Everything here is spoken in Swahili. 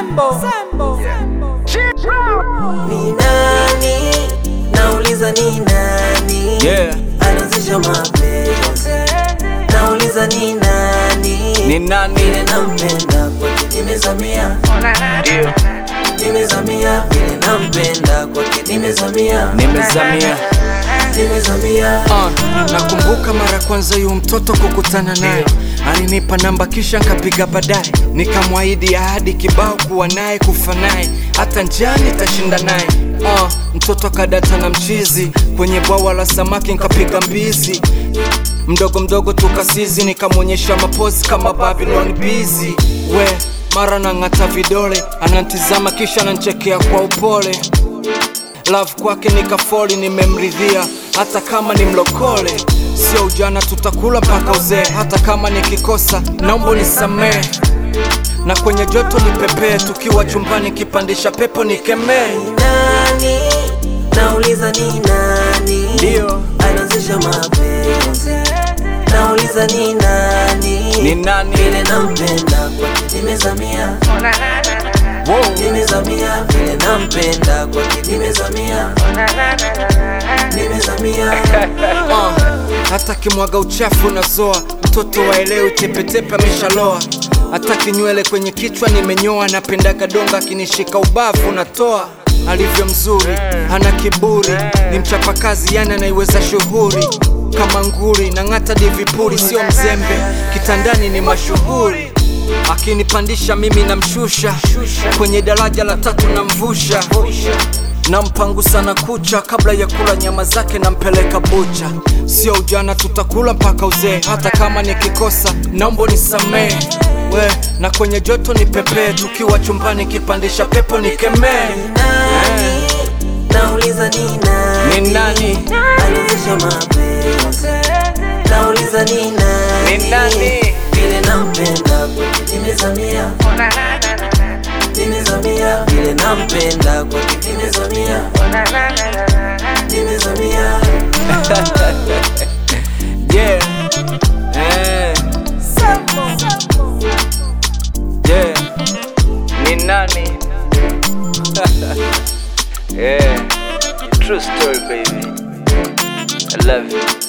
Sembo. Sembo. Ni nani? Nauliza ni nani? Yeah. Anazisha mapenzi. Nauliza ni nani? Ni nani? Vile nampenda kwake nimezamia. Ndio. Nimezamia vile nampenda kwake nimezamia. Nimezamia. Nimezamia. Uh, nakumbuka mara kwanza yu mtoto kukutana naye alinipa namba kisha nkapiga baadaye nikamwahidi ahadi kibao kuwa naye kufa naye hata njani tashinda naye uh, mtoto kadata na mchizi kwenye bwawa la samaki nkapiga mbizi mdogo mdogo tukasizi nikamwonyesha mapozi kama Babylon busy we mara nang'ata vidole anantizama kisha nanchekea kwa upole love kwake nikafoli nimemridhia hata kama ni mlokole sio ujana tutakula mpaka uzee hata kama nikikosa naomba nisamee na kwenye joto nipepee tukiwa chumbani kipandisha pepo nikemee Nani? Nauliza ni nani? Ndio. Anazisha mapenzi. Nauliza ni nani? Ni nani? Vile nampenda kwake nimezamia. Wow. Nimezamia vile nampenda kwake nimezamia. Nimezamia. uh, hata kimwaga uchafu nazoa mtoto waelewi tepetepe ameshaloa hata kinywele kwenye kichwa nimenyoa napendaga donga akinishika ubavu natoa alivyo mzuri hana kiburi ni mchapakazi yani anaiweza shughuri kama nguri na ng'ata divipuri sio mzembe kitandani ni mashuhuri akinipandisha mimi namshusha kwenye daraja la tatu namvusha nampangusa na kucha kabla ya kula nyama zake nampeleka bucha sio ujana tutakula mpaka uzee hata kama nikikosa naomba nisamee we na kwenye joto ni pepee tukiwa chumbani kipandisha pepo nikemee Nani? Nauliza ni nani? Ni nani? Anazisha mapenzi. Nauliza ni nani? Ni nani? Vile nampenda kwake nimezamia. Nimezamia vile nampenda kwake nimezamia. Nimezamia. yeah. Eh. Yeah. Ni nani? yeah. True story baby. I love you.